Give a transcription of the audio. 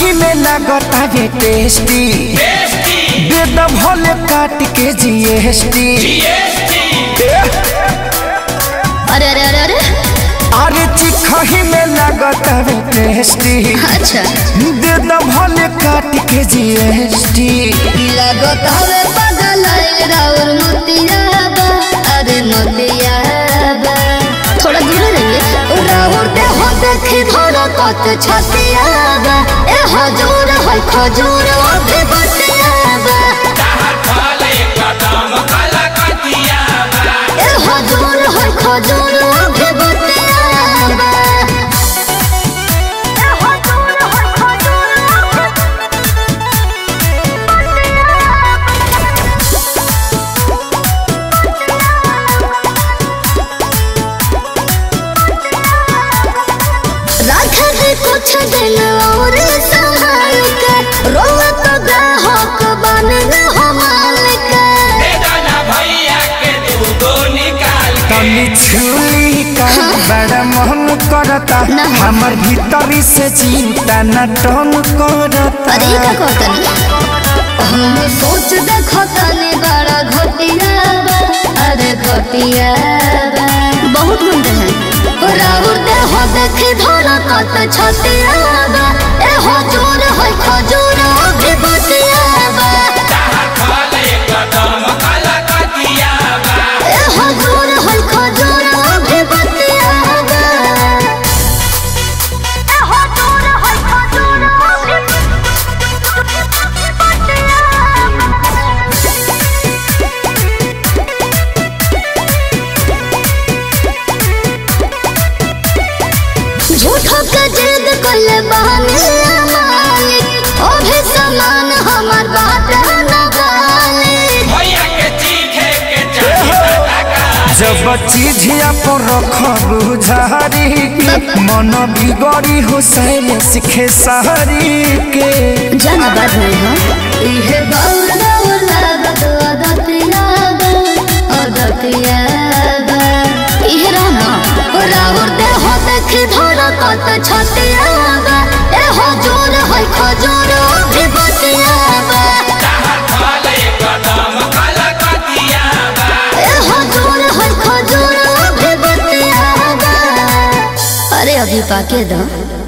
चिखही में लागता ये टेस्टी बेद भले काट के जीएसटी अरे अरे अरे अरे अरे चिखही में लागता ये टेस्टी अच्छा बेद भले काट के जीएसटी लगत हवे पागल राउर मोतियाबा अरे मोतियाबा थोड़ा दूर रहिए राउर दे हो देखी धोरा कत छतियाबा ए हजूर है खजूर अभी बतियाबा ए हजूर है खजूर अभी बतियाबा ए हजूर है खजूर राखा है कुछ दिन और संभाल के रोवा तो ग्राहक बन हो मालिक तनी छुली का बड़ा मन करता ना। हमर भीतरी से चिंता न टन करता अरे ये का कहतनी हम सोच देखो तनी बड़ा घटिया बा अरे घटिया बा बहुत गुंडे हैं राउर दे हो देखी धोरा कत छतिया बा ए हो जोर है खजूर अभी बतिया बा ए हो जोर है खजूर अभी बतिया बा ए हो जोर है खजूर अभी झूठो के जिद कल बहाने मालिक ओ भी समान हमार बात न गाले जब चिझिया पर रखबू झारी के मन बिगड़ी हो सैले सीखे सहरी के जाना बात नहीं हो इहे बाउल बाउल लागत अदतिया बा अदतिया बा इहे रहना राउर दे हो देखी धोरा कत छतिया बा ए हो जोर है खजूर अभी बतिया बा ए हो जोर है खजूर अभी बतिया बा अरे अभी पाके दो